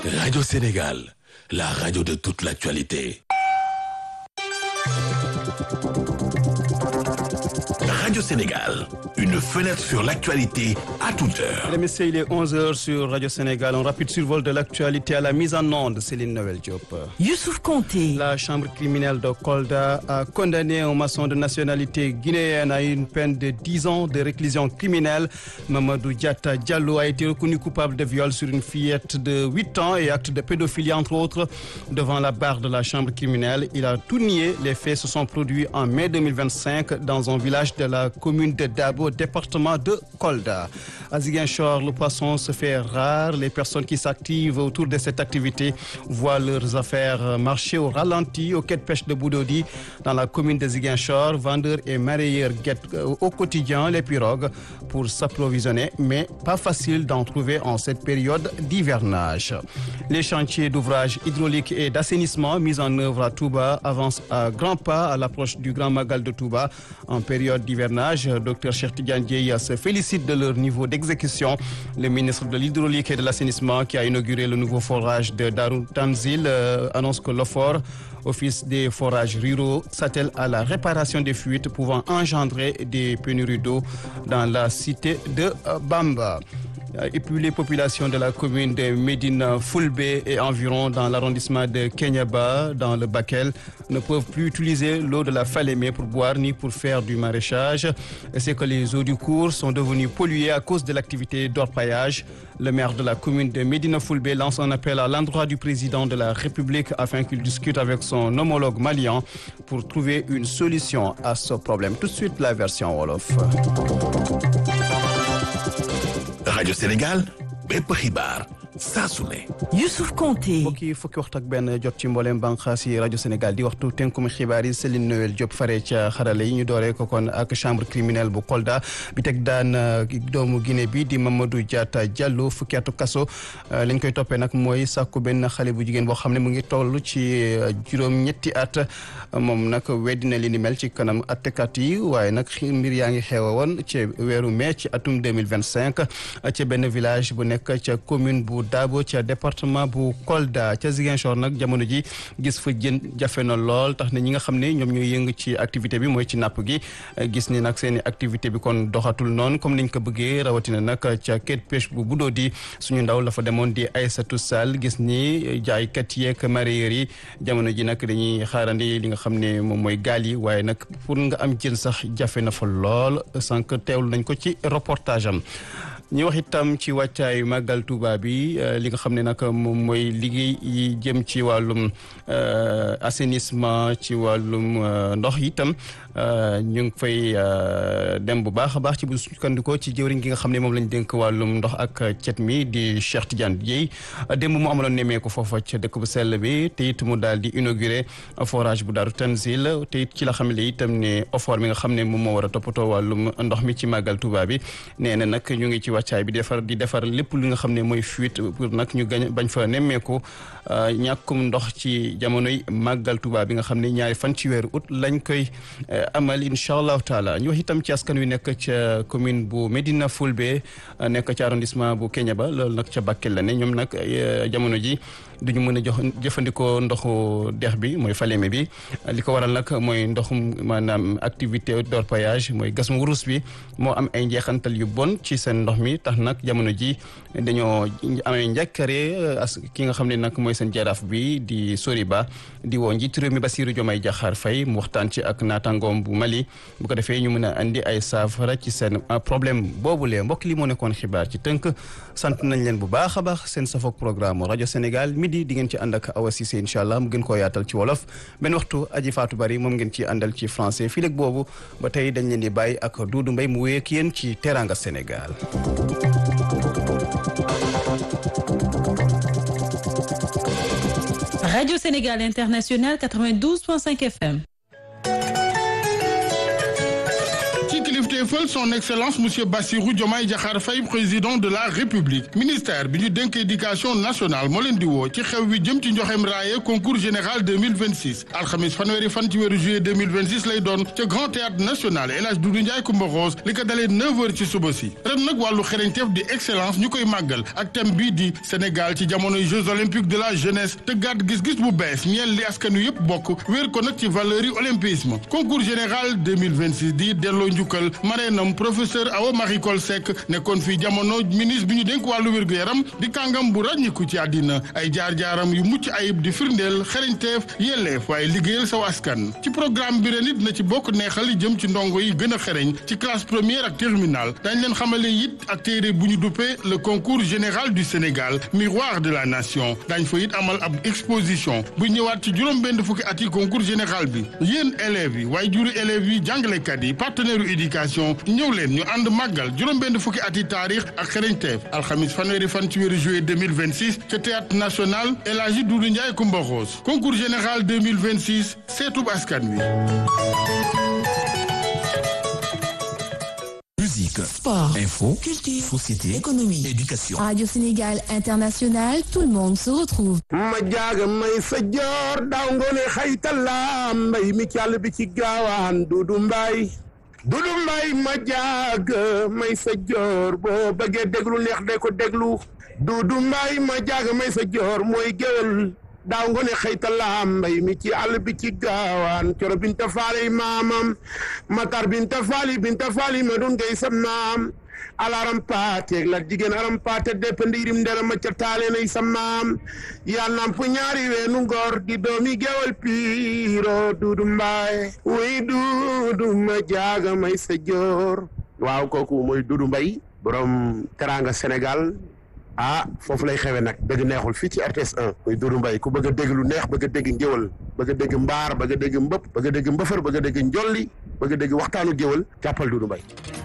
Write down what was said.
Radio Sénégal, la radio de toute l'actualité. Radio Sénégal, une fenêtre sur l'actualité à toute heure. Mesdames et messieurs, il est 11h sur Radio Sénégal. Un rapide survol de l'actualité à la mise en onde, Céline Noël Diop. Youssouf Conté. La chambre criminelle de Kolda a condamné un maçon de nationalité guinéenne à une peine de 10 ans de réclusion criminelle. Mamadou Diata Diallo a été reconnu coupable de viol sur une fillette de 8 ans et acte de pédophilie, entre autres, devant la barre de la chambre criminelle. Il a tout nié. Les faits se sont produits en mai 2025 dans un village de la commune de Dabo, département de Kolda. À Ziguinchor, le poisson se fait rare. Les personnes qui s'activent autour de cette activité voient leurs affaires marcher au ralenti au quai de pêche de Boudodi dans la commune de Ziguinchor. Vendeurs et marailleurs guettent au quotidien les pirogues pour s'approvisionner, mais pas facile d'en trouver en cette période d'hivernage. Les chantiers d'ouvrage hydraulique et d'assainissement mis en œuvre à Touba avancent à grands pas à l'approche du Grand Magal de Touba en période d'hivernage. Dr Cheikh Tidiane Dieye se félicite de leur niveau d'exécution. Le ministre de l'hydraulique et de l'assainissement qui a inauguré le nouveau forage de Darou Tanzil euh, annonce que l'OFOR Office des forages ruraux s'attelle à la réparation des fuites pouvant engendrer des pénuries d'eau dans la cité de Bamba. Et puis les populations de la commune de Médine Fulbe et environ dans l'arrondissement de Kenyaba, dans le Bakel, ne peuvent plus utiliser l'eau de la Falémé pour boire ni pour faire du maraîchage. C'est que les eaux du cours sont devenues polluées à cause de l'activité d'orpaillage. Le maire de la commune de Médine Fulbe lance un appel à l'endroit du président de la République afin qu'il discute avec son homologue malien pour trouver une solution à ce problème. Tout de suite, la version Wolof. Radio Sénégal, bépp xibaar saa su ne. Youssouf Conté. mbokk yi fukki waxtu ak benn jot ci mboolem bànqaas yi rajo Sénégal di waxtu tënkum xibaar yi Céline Noël Diop fare ca xarale yi ñu dooree ko kon ak chambre criminelle bu Kolda bi teg daan doomu Guinée bi di Mamadou Diatta Diallo fukki atu kaso lañ koy toppee nag mooy sàkku benn xale bu jigéen boo xam ne mu ngi toll ci juróom-ñetti at moom nag weddi na li ni mel ci kanam attekat yi waaye nag mbir yaa ngi xew woon ci weeru mai ci atum 2025 ca benn village bu nekk ca commune bu Dabo ca département bu Kolda ca Ziguinchor nag jamono ji gis fa jën jafe na lool tax na ñi nga xam ne ñoom ñooy yëngu ci activité bi mooy ci napp gi gis ni nag seen i activité bi kon doxatul noonu comme niñ ko bëggee rawatina nag ca quai de pêche bu Budodi suñu ndaw la fa demoon di Aïssatou Sall gis ni jaaykat yeeg mareyeurs yi jamono ji nag dañuy xaarandi li nga xam ne moom mooy gaal yi waaye nag pour nga am jën sax jafe na fa lool sànq teewlu nañ ko ci reportage am ñu wax itam ci wàccaayu màggal Touba bi li nga xam ne nag moom mooy liggéey yi jëm ci wàllum assainissement ci wàllum ndox itam ñu ngi fay dem bu baax a baax ci bu sukkandikoo ci jëwriñ gi nga xam ne moom lañ dénk wàllum ndox ak cet mi di Cheikh Tidiane Dieye démb mu amaloon nemmeeku foofa ca dëkk bu sell bi te it mu daal di inauguré forage bu Daaru Tanzil te it ci la xam ne itam ne OFOR mi nga xam ne moom moo war a toppatoo wàllum ndox mi ci màggal Touba bi nee na nag ñu ngi ci wàccaay bi defar di defar lépp li nga xam ne mooy fuite pour nag ñu gañ bañ fa nemmeeku ñàkkum ndox ci jamonoy màggal Touba bi nga xam ne ñaari fan ci weeru août lañ koy amal incha allahu taala ñu wax itam ci askan wi nekk ca commune bu Medina Fulbe nekk ca arrondissement bu Kéniéba loolu nag ca Bakel la ne ñoom nag jamono ji duñu mën a jox jëfandikoo ndoxu dex bi mooy Falémé bi li ko waral nag mooy ndoxum maanaam activité d'orpaillage mooy gas mu wurus bi moo am ay njeexantal yu bon ci seen ndox mi tax nag jamono ji dañoo amee njàkkare as ki nga xam ne nag mooy seen jaraaf bi di Soriba di woo njiitu réew mi Bassirou Diomaye Diakhar Faye mu waxtaan ci ak naataangoom bu Mali bu ko defee ñu mën a andi ay saafara ci seen problème boobulee mbokk li moo nekkoon xibaar ci tënk sant nañ leen bu baax a baax seen safoog programme rajo Sénégal midi di ngeen ci ànd ak Awa Cissé incha allah mu gën koo yaatal ci wolof benn waxtu aji Fatou Bari moom ngeen ci àndal ci français fii léegi boobu ba tey dañ leen di bàyyi ak Doudou Mbaye mu wéy ak yéen ci Teranga Sénégal. Radio Sénégal International 92.5 FM. ci kilifte kilifteefal son excellence monsieur Bassirou Diomaye Diakhar Faye président de la république ministère bi ñu dénk éducation nationale moo leen di woo ci xew wi jëm ci njoxem raaye concours général 2026 alxamis fanweeri fan ci weeru juillet 2026 lay doon ca grand théâtre national El Hadj Doudou Ndiaye Coumba Rose li ko dalee 9h ci suba si ren nag wàllu xereñteef di excellence ñu koy màggal ak thème bii di Sénégal ci jamonoy jeux olympiques de la jeunesse te gàtt gis-gis bu bees ñeel li askan wi yëpp bokk wéer ko nag ci valeur yi olympisme concours général 2026 di delloo njukkal mareenam professeur Awa Marie Coll Seck nekkoon fii jamono ministre bi ñu dénk wàllu wér-gu-yaram di kàngam bu ràññiku ci àddina ay jaar-jaaram yu mucc ayib di firndeel xereñteef yelleef waaye liggéeyal saw askan ci programme bi ren it na ci bokk neexal li jëm ci ndongo yi gën a xereñ ci classe première ak terminale dañ leen xamale it ak téere bu ñu duppee le concours général du Sénégal miroir de la nation dañ fa it amal ab exposition bu ñëwaat ci juróom benn fukki at yi concours général bi yéen élèves yi waaye juri élèves yi jàngalekat yi partenaire u éducation ñëw leen ñu ànd màggal juróom benn fukki at yi taarix ak xereñteef alxamis fanweeri fan ci weeru juillet 2026 ca théâtre national El Hadji Doudou Ndiaye Coumba Rose concours général 2026 seetub askan wi Musique, Sport, info, culture, société, économie, éducation. Radio Sénégal International, tout le monde se retrouve. ma jaaga may sa joor daaw ngoone xaytala mbay mi càll bi ci gaawaan dudu mbay dudu mbay ma jaaga may sa joor boo bëggee déglu neex de ko déglu dudu mbay ma jaaga may sa joor mooy géwél daaw ngoone xaytala mbay mi ci àll bi ci gaawaan coro binta faali maamam matar binta faali binta faali ma dun ngay sa maam alaram paate la jigéen aram paate depp ndiirim ndera ma ca taale nay sa maam yaa namp ñaari weenu ngor di doomi gewal piiro duudu mbaay wuy duudu ma jaaga may sa joor waaw kooku mooy duudu mbay borom teranga Sénégal ah foofu lay xewe nag dëgg neexul fii ci RTS 1 muy Doudou Mbaye ku bëgg a dégg lu neex bëgg a dégg ngéwal bëgg a dégg mbaar bëgg a dégg mbëpp bëgg a dégg mbëfër bëgg a dégg njolli bëgg a dégg waxtaanu géwal jàppal Doudou Mbaye